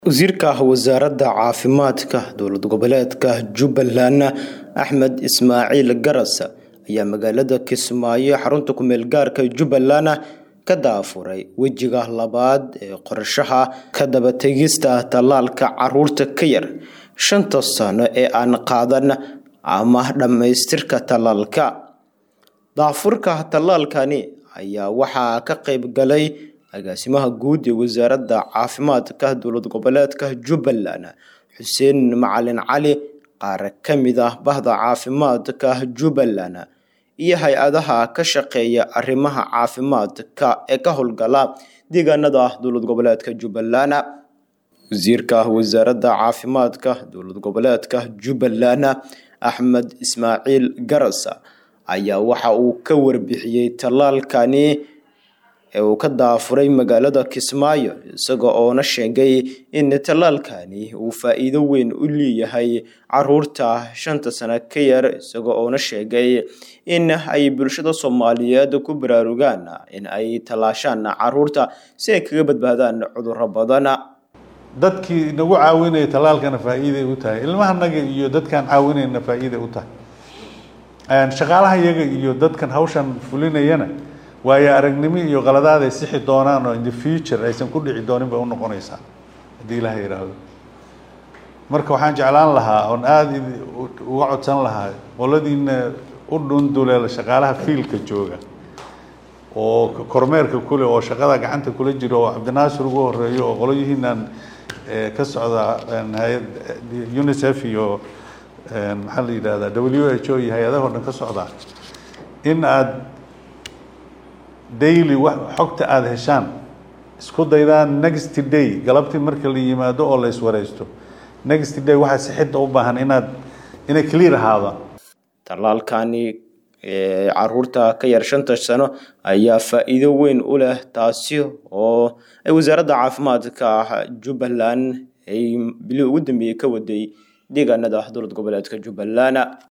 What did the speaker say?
Wasiirka Wasaaradda Caafimaadka Dowlad Goboleedka Jubbaland Axmed Ismaaciil Garas ayaa magaalada Kismaayo xarunta ku meel gaarka Jubbaland ka daafuray wejiga labaad ee qorshaha ka daba tagista tallaalka carruurta ka yar shanta sano ee aan qaadan ama dhammaystirka tallaalka. Daafurka tallaalkani ayaa waxaa ka qayb galay agaasimaha guud ee wasaaradda caafimaadka dowlad goboleedka Jubbaland Xuseen Macalin Cali qaar ka mid ah bahda caafimaadka Jubbaland iyo hay-adaha ka shaqeeya arrimaha caafimaadka ee ka howlgala deegaanada dowlad goboleedka Jubbaland. Wasiirka Wasaaradda Caafimaadka Dowlad Goboleedka Jubbaland Axmed Ismaaciil Garas ayaa waxa uu ka warbixiyay tallaalkani ee uu ka daafuray magaalada Kismaayo isaga oo na sheegay in tallaalkani uu faa'iido weyn u leeyahay carruurta shanta sano ka yar isaga oo na sheegay in ay bulshada Soomaaliyeed ku baraarugaan in ay tallaashaan carruurta si ay kaga badbaadaan cudurro badan. dadkii nagu caawinaya tallaalkana faa'iiday u tahay ilmahanaga iyo dadkaan caawinayna faa'iiday u tahay shaqaalaha iyaga iyo dadkan hawshan fulinayana waayo aragnimo iyo qaladaad ay sixi doonaan oo in the future aysan ku dhici doonin bay u noqonaysaa haddii ilaah yidhaahdo marka waxaan jeclaan lahaa oon aada uga codsan lahaa qoladiina u dhunduleel shaqaalaha fiilka jooga oo kormeerka kule oo shaqada gacanta kula jiro oo cabdinaasir ugu horeeyo oo qolyihiinan ka socda hay-ad unicef iyo maxaa la yidhahdaa w h o iyo hay-adaha o dhan ka socda in aada daily xogta aada heshaan isku daydaan next day galabtii marka la yimaado oo la iswareysto next day waxaa sixidda u baahan inaad inay clear ahaado tallaalkani carruurta ka yar shanta sano ayaa faa'iido weyn u leh taasi oo ay wasaaradda caafimaadka Jubbaland ay bilii ugu dambeeyay ka waday deegaanada dowlad goboleedka Jubbaland